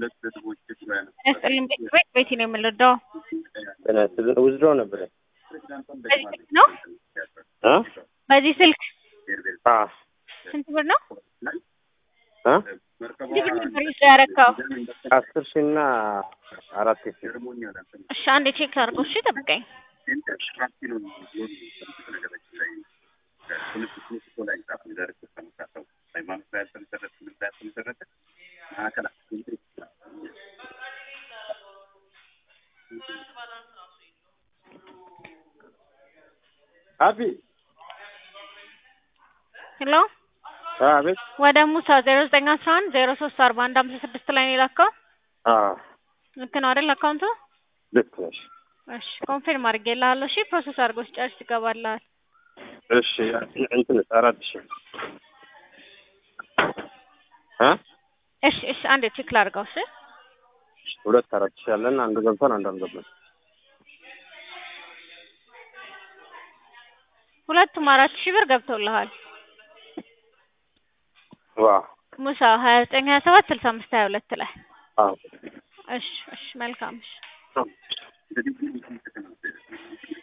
ያስጥልኝ ቤት ቤቴ ነው የምንረዳው። ውዝድሮ ነበረ በዚህ ስልክ ነው እ በዚህ ስልክ አ ስንት ብር ነው? እ ስንት ብር ነበር ውስጥ ያረካው? አስር ሺህ እና አራት ሺህ እሺ አንዴ ቼክ ላድርገው። እሺ ጠብቀኝ። አቢ ሄሎ አቤት ወደ ሙሳ ዜሮ ዘጠኝ አስራ አንድ ዜሮ ሶስት አርባ አንድ ሀምሳ ስድስት ላይ ነው የላከው። አ ልክ ነው አይደል አካውንቱ? ልክ ነሽ እሺ ኮንፊርም አድርጌልሃለሁ። እሺ ፕሮሰስ አድርጎ ሲጨርስ ይገባልሃል። እሺ እንትን አራት ሺህ እ እሺ እሺ አንዴ ቼክ ላድርገው። እሺ ሁለት አራት ሺህ አለን አንዱ ገብቷል አንዱ አልገባም ሁለቱም አራት ሺህ ብር ገብቶልሃል። ዋ ሙሳ ሀያ ዘጠኝ ሀያ ሰባት ስልሳ አምስት ሀያ ሁለት ላይ አዎ እሺ እሺ መልካም እሺ